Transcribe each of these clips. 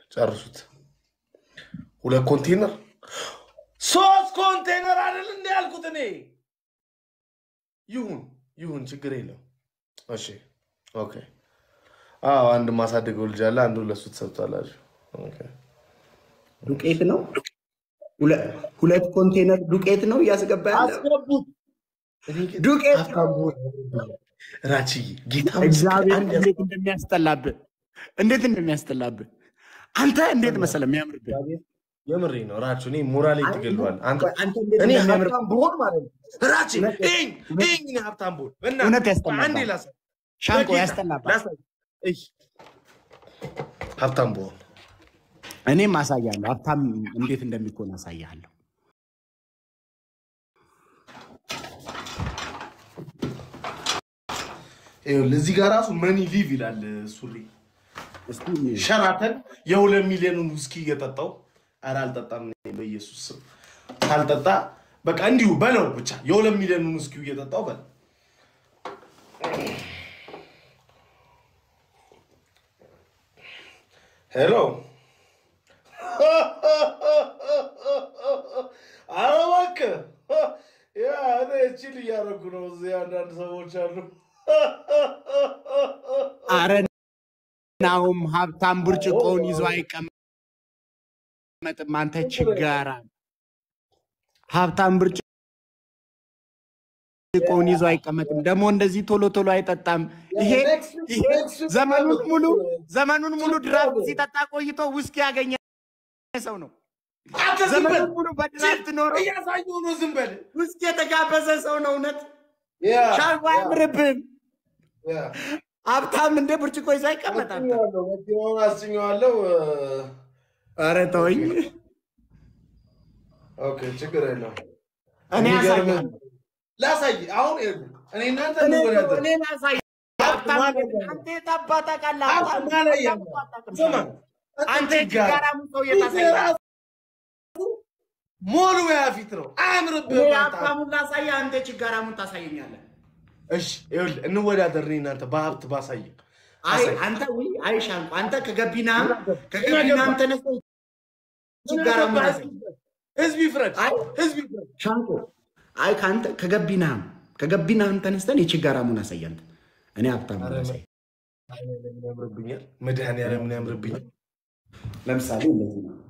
ጨርሱት። ሁለት ኮንቴነር ሶስት ኮንቴነር አይደል እንደ ያልኩት እኔ። ይሁን ይሁን፣ ችግር የለም። እሺ ኦኬ። አዎ አንድ ማሳደገው ልጅ አለ። አንዱ ለሱ ትሰጡታላችሁ። ኦኬ። ዱቄት ነው። ሁለ- ሁለት ኮንቴነር ዱቄት ነው እያስገባ ያለ አስገቡት። እኔ ግን ዱቄት ሀብታም ብሆን ራችዬ ጌታ እግዚአብሔር አንድ እንዴት እንደሚያስጠላብህ እንዴት እንደሚያስጠላብህ አንተ እንዴት መሰለህ የሚያምርብህ የምሬ ነው ራችሁ። እኔ ሞራሌ ትገለዋል። አንተ አንተ እንዴት እኔ እንደሚያምርብህ ሀብታም ብሆን ማለት ነው ራቼ እውነት- ይኝ ይኝ እኔ ሀብታም ብሆን በእናትህ እውነት ያስጠላብሃል። አንዴ ላሳይ ሻንቆ በጌታ ያስጠላብሃል። ላሳይ። እይ ሀብታም ብሆን እኔም አሳያለሁ። ሀብታም እንዴት እንደሚኮን አሳያለሁ። ይኸውልህ እዚህ ጋር ራሱ መኒ ሊቭ ይላል ሱሪ እስቲ ሸራተን የሁለት ሚሊዮኑን ውስኪ እየጠጣው ኧረ አልጠጣም እኔ በኢየሱስ ስም ካልጠጣ በቃ እንዲሁ በለው ብቻ የሁለት ሚሊዮኑን ውስኪ እየጠጣው በል ሄሎ ኧረ እባክህ ያ እኔ ቺል እያደረጉ ነው እዚህ አንዳንድ ሰዎች አሉ አረ ናሁም ሀብታም ብርጭቆውን ይዞ አይቀመጥም። አንተ ችጋራ ሀብታም ብርጭቆውን ይዞ አይቀመጥም። ደግሞ እንደዚህ ቶሎ ቶሎ አይጠጣም። ይሄ ይሄ ዘመኑን ሙሉ ዘመኑን ሙሉ ድራፍት ሲጠጣ ቆይቶ ውስኪ ያገኘ ሰው ነው። አንተ ዝም በል ዘመኑን ሙሉ በድራፍት ኖሮ እያሳየሁ ነው ዝም በል ውስኪ የተጋበዘ ሰው ነው። እውነት ያ ሻንቆ አያምርብህም። ያ ሀብታም እንደ ብርጭቆ ይዞ አይቀመጣም። አስጭኘዋለሁ መኪናውን አስጭኘዋለሁ ኧረ ተወኝ። ኦኬ ችግር የለውም እኔ የሚገርምህ- ያሳያለሁ። ላሳይ አሁን ይኸውልህ፣ እኔ እናንተ እኔ እንወዳደር እኔ ላሳይ። ሀብታም አንተ የት አባት ታውቃለህ? ሀብታም ሀብታም ላይ ያለ አታውቅም። ስማ አንተ ጋር የችጋራሙ ሰው የታሳያለህ? ራሱ ሞሉ ያ ፊት ነው እኔ አያምርብህም አንተ። ሀብታሙን ላሳይህ፣ አንተ ችጋራሙን ታሳየኛለህ። እሺ ይኸውልህ እንወዳደር እኔ እናንተ በሀብት ባሳይ አይ አሳይ። አንተ ውይ፣ አይ ሻንቆ አንተ ከገቢናም ከገቢናም ተነስተህ ችጋራሙን አሳይ። ህዝብ ይፍረድ አይ ህዝብ ይፍረድ ሻንቆ አይ ከአንተ ከገቢናም ከገቢናም ተነስተን የችጋራሙን አሳይ አንተ። እኔ ሀብታሙን አሳይ። ምን ያምርብኛል መድኃኒዓለም ምን ያምርብኛል ለምሳሌ እንደዚህ ነው።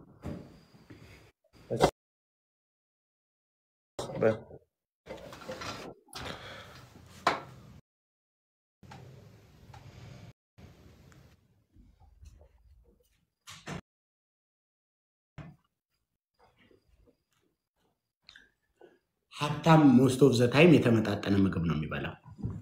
ሀብታም ሞስት ኦፍ ዘ ታይም የተመጣጠነ ምግብ ነው የሚበላው።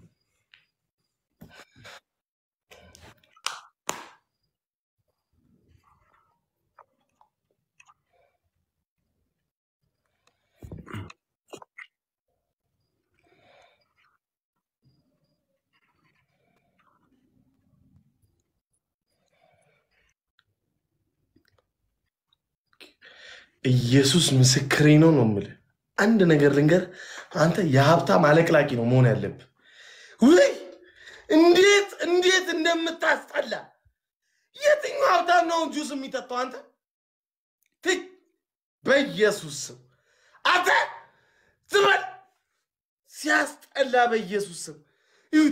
ኢየሱስ ምስክሬ ነው ነው የምልህ። አንድ ነገር ልንገር፣ አንተ የሀብታም አለቅላቂ ነው መሆን ያለብህ። ውይ እንዴት እንዴት እንደምታስጠላ! የትኛው ሀብታም ነው ጁስ የሚጠጣው? አንተ ትይ፣ በኢየሱስ ስም አንተ ዝም ሲያስጠላ! በኢየሱስ ስም ይሁት።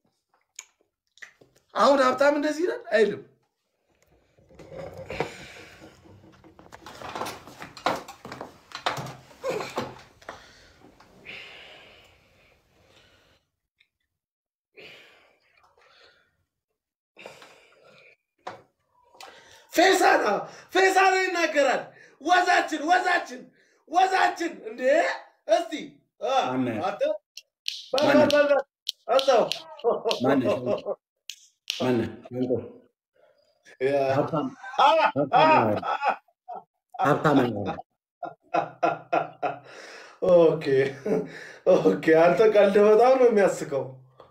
አሁን ሀብታም እንደዚህ ይላል አይልም። ፌሳና ፌሳና ይናገራል። ወዛችን ወዛችን ወዛችን እንዴ! እስቲ አ፣ ማነህ? አንተ በል በል በል በል፣ እዛው ማነህ? ማነህ? ሻንቆ ያ፣ ሀብታም አ፣ አ፣ ሀብታም አይሆንም። ኦኬ ኦኬ። አንተ ቀልድ በጣም ነው የሚያስቀው።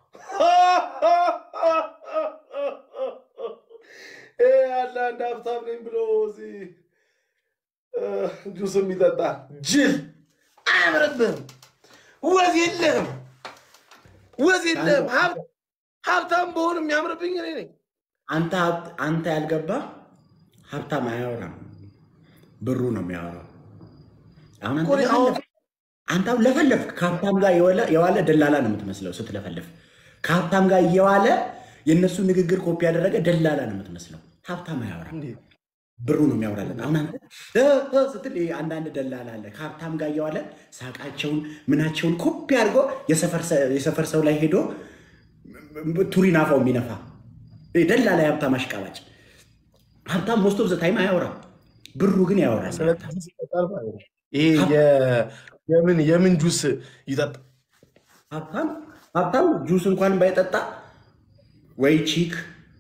ይሄ ያለ አንድ ሀብታም ነኝ ብሎ እዚህ እ፣ ጁስ የሚጠጣ ጅል አያምርብህም። ወዝ የለህም፣ ወዝ የለህም። ሀብ- ሀብታም በሆን የሚያምርብኝ እኔ ነኝ። አንተ ሀብት- አንተ ያልገባ ሀብታም አያወራም፣ ብሩ ነው የሚያወራው። አሁን አንተ ቆይ፣ አዎ። ለፈለፍክ፣ አንተ አሁን ለፈለፍክ ከሀብታም ጋር የዋለ- የዋለ ደላላ ነው የምትመስለው ስትለፈልፍ። ከሀብታም ጋር እየዋለ የእነሱ ንግግር ኮፒ ያደረገ ደላላ ነው የምትመስለው። ሀብታም አያወራም፣ ብሩ ነው የሚያወራለን። አሁን አንተ እ እ ስትል ይሄ አንዳንድ ደላላ አለ ከሀብታም ጋር እየዋለ ሳቃቸውን ምናቸውን ኮፒ አድርጎ የሰፈር ሰ- የሰፈር ሰው ላይ ሄዶ ቱሪን አፋው የሚነፋ ይሄ ደላላ የሀብታም አሽቃባጭ። ሀብታም ሞስት ኦፍ ዘ ታይም አያወራም፣ ብሩ ግን ያወራል። ይሄ የ- የምን የምን ጁስ ይጠጣ ሀብታም ሀብታም ጁስ እንኳን ባይጠጣ ወይ ቺክ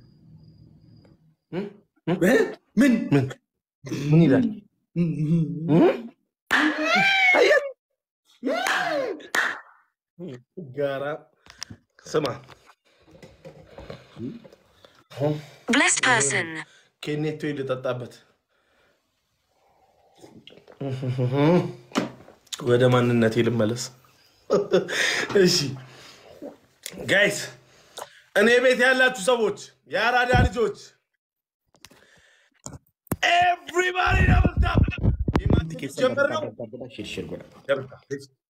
እም? እ? ምን ምን ምን ይላል? አየህ? ጋራ ስማ አሁን Blessed person. ኬኔቶ ልጠጣበት ወደ ማንነቴ ልመለስ። እሺ ጋይስ፣ እኔ ቤት ያላችሁ ሰዎች የአራዳ ልጆች ኤቭሪባዲ ደብል ታፕ ጀምር ነው። ሽርሽር ጎዳ ገብታ